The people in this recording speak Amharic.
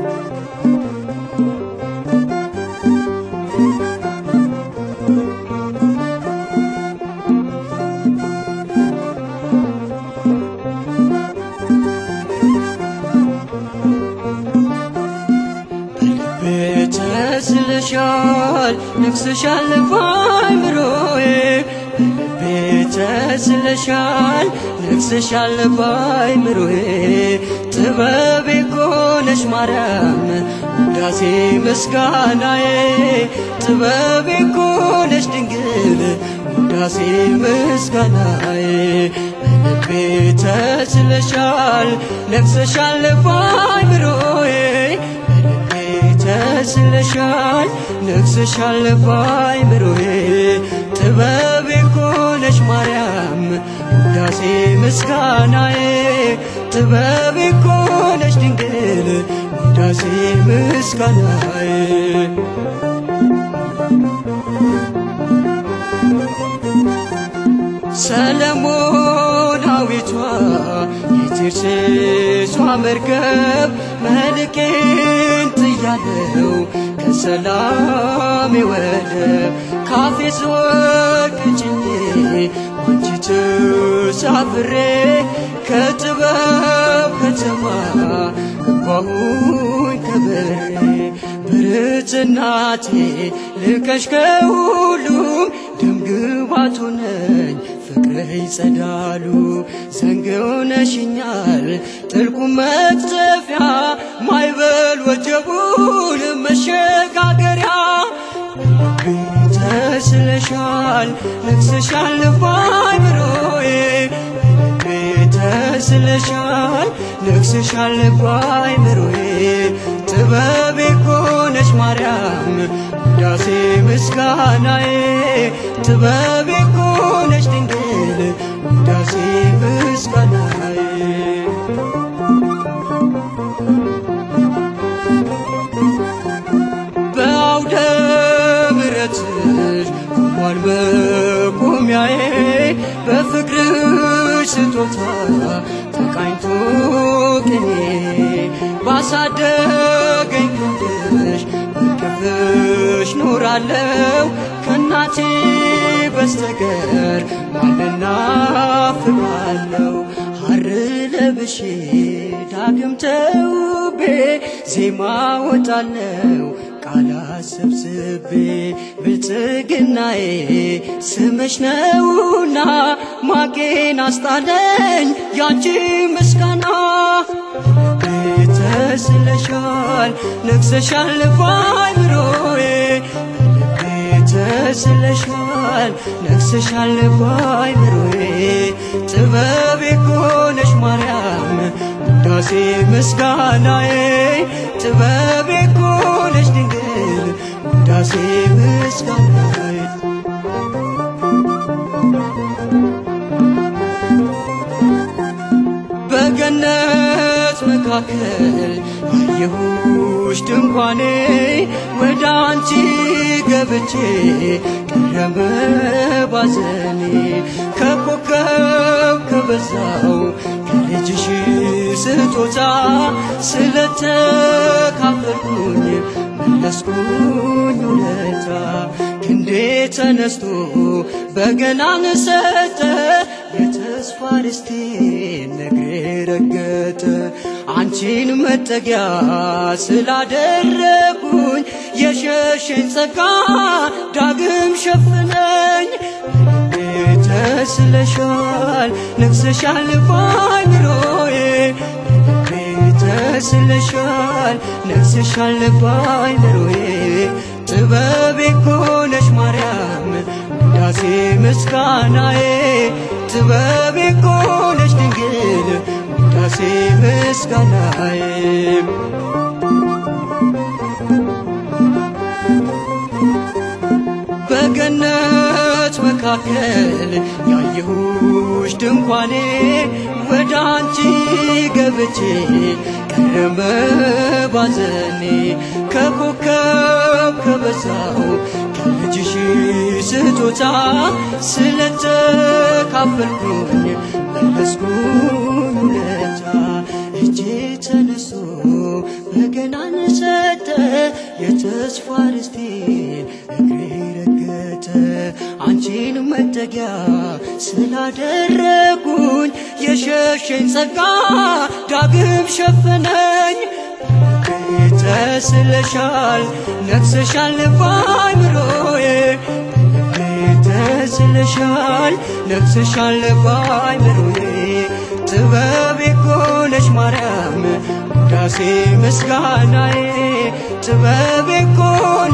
በልቤ ተስለሻል ነግሰሻል ባይምሮዬ በልቤ ተስለሻል ነግሰሻል ባይምሮዬ ጥበቤ ኮነሽ ማርያም ውዳሴ ምስጋናዬ ጥበቤ ኮነሽ ድንግል ውዳሴ ምስጋናዬ በልቤ ተስለሻል ነግሰሻል ባይምሮዬ በልቤ ተስለሻል ነግሰሻል ባይምሮዬ ጥበቤ ኮነሽ ማርያም ውዳሴ ምስጋናዬ ጥበቤ ኮነሽ ድንግል ውዳሴ ምስጋናዬ ሰለሞናዊቷ የቴርሴሷ መርከብ መልቄን ጥያለው ከሰላሜ ወደብ ካፌስ ወርቅ ጭኜ ባንቺ ተሳፍሬ ከጥበብ ከተማ ገባሁኝ ከበሬ ብርትናቴ ልቀሽ ከሁሉም ደምግባቱ ነኝ ፍቅርህ ይጸዳሉ ዘንግ ሆነሽኛል ጥልቁ መቅዘፊያ ማይበል ወጀቡን መሸጋገሪያ በልቤ ተስለሻል ነግሰሻል ባይምሮዬ በልቤ ተስለሻል ነግሰሻል ባይምሮዬ ጥበቤ ኮነሽ ማርያም ውዳሴ ምስጋናዬ ጥበቤ ኮነሽ ድንግል ውዳሴ ምስጋናዬ በአውደ ምሕረትሽ ቆሟል መቆሚያዬ በፍቅርሽ ስጦታ ተቃኝቶ ቅኔ ባሳደገኝ ክንድሽ በቅፍሽ ኖራለው ከእናቴ በስተቀር ማንና ፍቃለው ሐር ለብሼ ዳግም ተውቤ ዜማ ወጣለው ቃላት ሰብስቤ ብልጽግናዬ ስምሽ ነውና ማቄን አስጣለኝ ያንቺ ምስጋና ተስለሻል ነግሰሻል ባይምሮዬ በልቤ ተስለሻል ነግሰሻል ባይምሮዬ ጥበቤ ኮነሽ ማርያም ውዳሴ ምስጋናዬ ጥበቤ ኮነሽ ድንግል ውዳሴ ምስጋናዬ በገነት መካከል አየሁሽ ድንኳኔ ወደ አንቺ ገብቼ ቀረበ ባዘኔ ከኮከብ ከበዛው ከልጅሽ ስጦታ ስለተካፈልኩኝ መለስኩኝ ውለታ ክንዴ ተነስቶ በገናን ሰጠ የተስፋ ርስቴን ነግሬ ረገጠ አንቺን መጠጊያ ስላደረጉኝ የሸሸኝ ጸጋ ዳግም ሸፍነኝ በልቤ ተስለሻል ነግሰሻል ባይምሮዬ በልቤ ተስለሻል ነግሰሻል ባይምሮዬ ጥበቤ ኮነሽ ማርያም ውዳሴ ምስጋናዬ ጥበቤ ኮነሽ ድንግል ውዳሴ ምስጋናዬ በገነት መካከል ያየሁሽ ድንኳኔ ወደ አንቺ ገብቼ ቀረበ ባዘኔ ከኮከብ ከበዛው ከልጅሽ ስጦታ ስለተካፈልኩኝ መለስኩኝ ውለታ እጄ ተነስቶ በገናን ሰጠ የተስፋ ርስቴን እግሬ ረገጠ አንቺን መጠጊያ ስላደረጉኝ የሸሸኝ ጸጋ ዳግም ሸፈነኝ ተስለሻል ነግሰሻል ባይምሮዬ ተስለሻል ነግሰሻል ባይምሮዬ ጥበብ ኮነሽ ማርያም ውዳሴ ምስጋናዬ ጥበብ ኮ